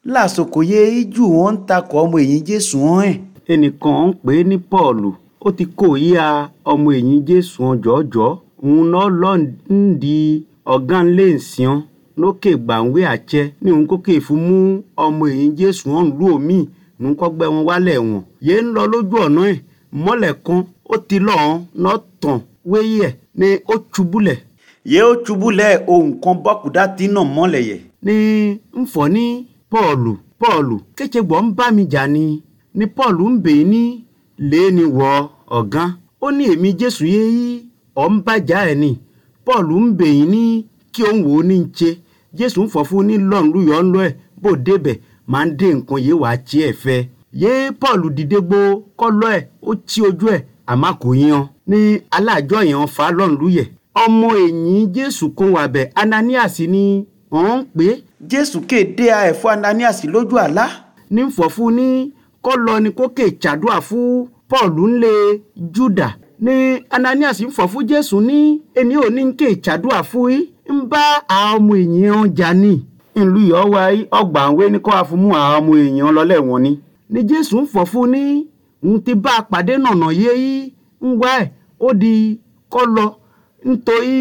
lásòkò yé jù wọn ń takọ̀ ọmọ èyí jésù hàn ẹ̀. ẹnìkan ń pè é ní pọ́ọ̀lù ó ti kó yíya ọmọ ẹ̀yìn jésù ọjọ́jọ́ òun náà lọ ń di ọ̀gá ńlẹ̀ ìsìn lókè gbàǹwé àjẹ ní òun kókè fún mú ọmọ ẹ̀yìn jésù ọ̀hún lù omi ní kọ́ gbẹ wọn wálẹ̀ wọn. yéé ń lọ lójú ọ̀nà ẹ̀ mọ́lẹ̀ kan ó ti lọ́ọ̀ọ́ náà tàn wéyí ẹ̀ ni ó ṣubúlẹ̀ yé ó ṣubú lẹ ohun kan bọ́kùdá tí náà mọ́lẹ̀ yẹ. ní ń fọ́ ní pọ́ọ̀lù pọ́ọ̀lù kéṣe gbọ́ ń bá mi jà ni ni pọ́ọ̀lù ń bè é ní lẹ́ẹ̀ni wọ ọ̀gán ó ní èmi jésù yé yí ọ̀ ń bàjá ẹ̀ ni pọ́ọ̀lù ń bè yín ní kí òun wò ó ní ń ṣe jésù ń fọ́ fún ní lọ́run lúyọ̀ ń lọ ẹ̀ bó débẹ̀ máa ń dé nǹkan yé wàá tí ẹ̀ fẹ́ yé pọ́ọ̀lù dìde gbó kọ́ lọ́ ẹ̀ ó tí ojú ẹ̀ àmọ́ kò yan ní aláàjọ yẹn fa lọ́run lúyẹ̀ ọmọ ẹ̀yìn jésù kan wà bẹ̀ ananias ni wọ́n ń pè é jésù kéde ẹ̀fọ́ ananias lójú àlá. ní fọ̀fún ní kọ́ lọ ni kó kè ṣàdúrà fún paul ńlẹ̀ juda ní ananias ń fọ̀ fún jésù ní ẹni ò ní kè ṣàdúrà fún yí ń bá àwọn ọmọ èèyàn jà ní ìlú ìyọ́wá ọgbà àwé ní kó wá fún mú àwọn ọmọ èèyàn lọ́lẹ̀ wọn ni ní jésù ń fọ̀ fún ní ń ti bá a pàdé nànà yé yí ń wá ẹ̀ ó di kọ́ lọ nítorí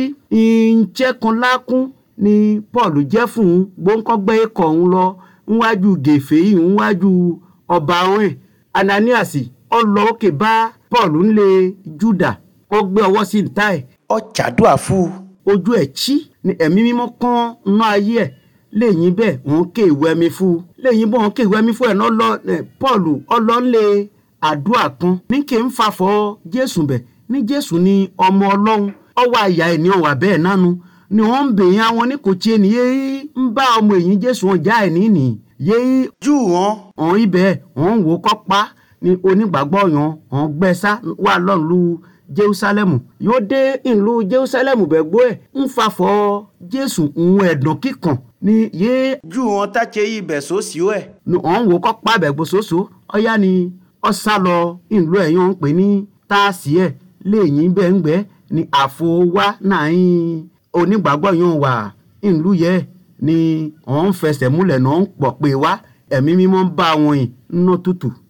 ìǹjẹ́ kan lákún ni paul jẹ́ fún un gbóńkọ́gbẹ́ ikọ̀ ń lọ níwájú gèfé yìí níwájú ọba ọ̀hún ananias ọlọ́ òkè bá paul ńlẹ̀ juda ó gbé ọwọ́ sí ìta ẹ̀ ọ ṣàdúrà fún un. ojú ẹ̀ chí ni ẹ̀mí mímọ́ kán ná ayé ẹ̀ lẹ́yìn bẹ́ẹ̀ wọ́n ké ìwé ẹ̀mí fún un lẹ́yìn bọ́ wọ́n ké ìwé ẹ̀mí fún ẹ̀ náà lọ paul ọlọ́ńlẹ̀ àdúrà kan ní kí n fàfọ́ jésù bẹ̀ ní jésù ni ọmọ ọlọ́run ọwọ́ àyà ẹ̀ ní ọ̀wà bẹ́ẹ̀ nánu ni wọ́n ń bèèyàn àwọn ní kò tiẹ̀ ní yéé ń bá ọmọ èyí jésù wọn já ẹ̀ níní yéé jù wọn. ọ̀hún ibẹ̀ ọ̀hún wò kọ́ pa ni onígbàgbọ́ yan ọ̀hún gbẹ́sà wà lọ́ọ̀lù jerusalemu yóò dé ìlú jerusalemu bẹ̀ gbọ́ ẹ̀ ń fàfọ́ jésù ń ẹ̀dùn kíkan ni yéé jù wọn táṣe ibẹ̀ sósì ó ẹ̀. ni ọ̀hún wò kọ́ pa bẹ̀ gbòsòsò ọ̀yá ni ọ̀sá lọ ìlú ẹ̀yàn ń pè ní táàsì ẹ̀ lẹ́yìn bẹ́ẹ̀ ń gbẹ́ ni àfọwá náà ń onígbàgbọ́ yóò wà ìlú yẹ ni wọ́n ń fẹsẹ̀ múlẹ̀ náà ń pọ̀ pé wá ẹ̀mí mímọ́ ń bá wọn yìí nínú tútù